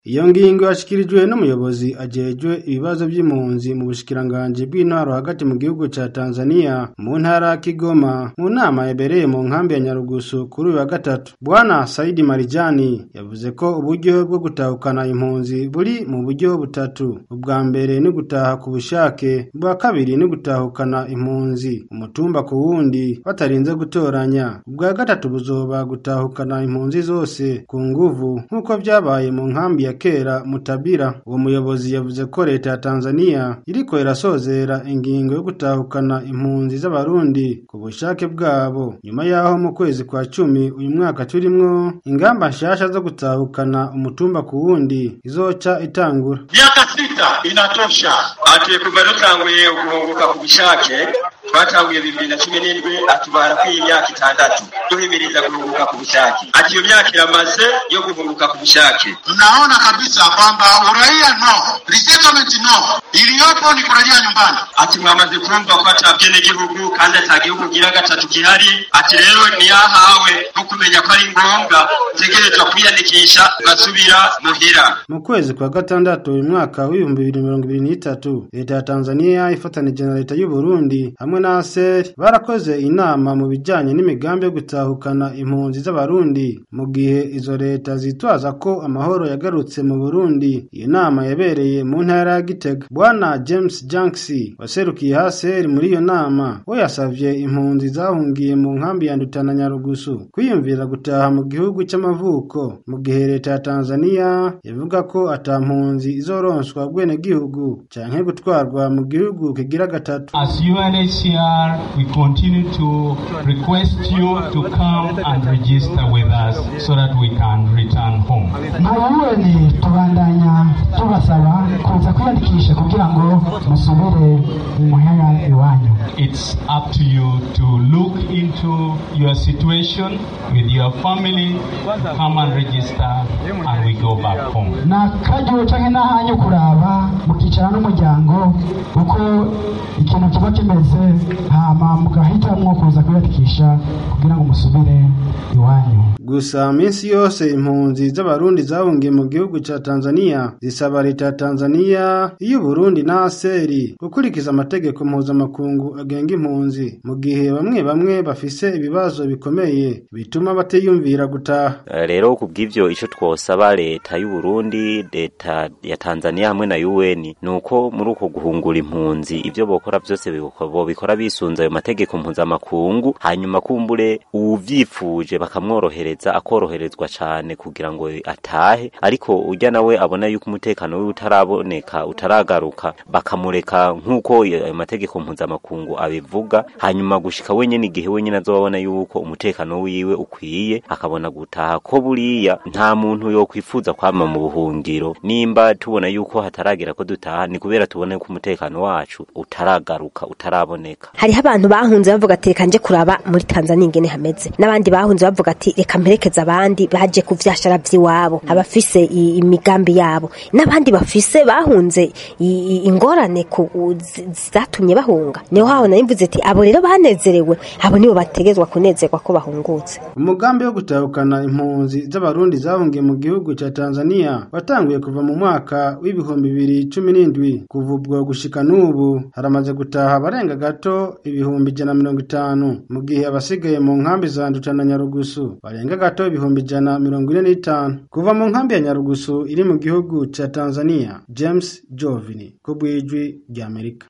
Iyo ngingo yashikirijwe n'umuyobozi ajejwe ibibazo vy'impunzi mu bushikiranganji bw'intwaro hagati mu gihugu ca Tanzania mu ntara ya Kigoma mu nama yabereye mu nkambi ya Nyarugusu kuri uyu wa gatatu. Bwana Saidi Marijani yavuze ko uburyo bwo gutahukana impunzi buri mu buryo butatu. Ubwa mbere ni gutaha ku bushake, ubwa kabiri ni gutahukana impunzi umutumba ku wundi batarinze gutoranya, ubwa gatatu buzoba gutahukana impunzi zose ku nguvu nk'uko vyabaye mu nkambi ya kera Mutabira. Uwo muyobozi yavuze ko leta ya Tanzania iriko irasozera ingingo yo gutahukana impunzi z'abarundi ku bushake bwabo nyuma yaho mu kwezi kwa cumi uyu mwaka turimwo ingamba nshasha zo gutahukana umutumba ku wundi izoca itangura. Miaka sita inatosha. Ati kuva dutanguye guhunguka ku bushake twatanguye bibiri na cumi n'indwi atubara ko iyi myaka itandatu duhimiriza guhunguka ku bushake. Ati iyo myaka iramaze yo guhunguka ku bushake. Mnaona kabisa kwamba uraia no, resettlement no, iliyopo ni kurejea nyumbani. Ati mwamaze kumva ko ata bwenegihugu kandi ata gihugu gira gatatu gihari. Ati rero niyahawe no kumenya ko ari ngombwa utegerezwa kwiyandikisha ugasubira muhira. Mu kwezi kwa gatandatu uyu mwaka w'ibihumbi bibiri mirongo ibiri n'itatu leta ya Tanzania ifatanije na leta y'u Burundi hamwe na ASER barakoze inama mu bijanye n'imigambi yo gutahukana impunzi z'abarundi mu gihe izo leta zitwaza ko amahoro yagarutse mu Burundi. Iyo nama yabereye mu ntara ya Gitega. Bwana James Janksi waserukiye ASER muri iyo nama we yasavye impunzi zahungiye mu nkambi ya Ndutana Nyarugusu kwiyumvira gutaha mu gihugu c'amavuko mu gihe leta ya Tanzania ivuga ko ata mpunzi izoronswa bwenegihugu canke gutwarwa mu gihugu kigira gatatu. As UNHCR, we continue to request you to come and register with us so that we can return home. nka UN tubandanya tubasaba kuza kwiyandikisha kugira ngo musubire muhera iwanyu It's up to you to look into your situation with your family, come and register, and we go back home. ni akaryo canke n'ahanyu kuraba mukicara n'umuryango uko ikintu kiba kimeze hama mugahitamwo kuza kwiyandikisha kugira ngo musubire iwanyu Gusa minsi yose impunzi z'abarundi zahungiye mu gihugu ca Tanzania zisaba leta ya Tanzania iyo Burundi na ASER gukurikiza amategeko mpuzamakungu agenga impunzi mu gihe bamwe bamwe bafise ibibazo bikomeye bituma batiyumvira gutaha. rero kubw'ivyo ico twosaba leta y'u Burundi leta ya Tanzania hamwe na UN nuko muri uko guhungura impunzi ivyo bokora vyose biko- bobikora bisunze ayo mategeko mpuzamakungu hanyuma kumbure uwuvyifuje bakamworohereza akoroherezwa cane kugira ngo atahe ariko urya nawe abona yuko umutekano wiwe utaraboneka utaragaruka bakamureka nk'uko ayo mategeko mpuzamakungu abivuga hanyuma gushika wenyene igihe wenyene azobona yuko umutekano wiwe ukwiye akabona gutaha ko buriya nta muntu yokwifuza kwama mu buhungiro nimba tubona yuko hataragera ko dutaha ni kubera tubona yuko umutekano wacu utaragaruka utaraboneka hariho abantu bahunze bavuga ati reka nje kuraba muri Tanzania ingene hameze n'abandi bahunze bavuga ati reka mperekeze abandi baje ku vyashara vy'iwabo abafise i- imigambi yabo n'abandi bafise bahunze i- i- ingorane ku u- zi- zatumye bahunga niho haho narimvuze ati abo rero banezerewe abo nibo bategezwa kunezerwa ko bahungutse Umugambi wo gutahukana impunzi z'abarundi zahungiye mu gihugu ca Tanzania watanguye kuva mu mwaka w'ibihumbi bibiri cumi n'indwi kuva ubwo gushika n'ubu haramaze gutaha abarenga gato ibihumbi ijana na mirongo itanu mu gihe abasigaye mu nkambi za Nduta na Nyarugusu barenga gato ibihumbi ijana na mirongo ine n'itanu kuva mu nkambi ya Nyarugusu iri mu gihugu ca Tanzania James Jovini ku bw'ijwi ry'Amerika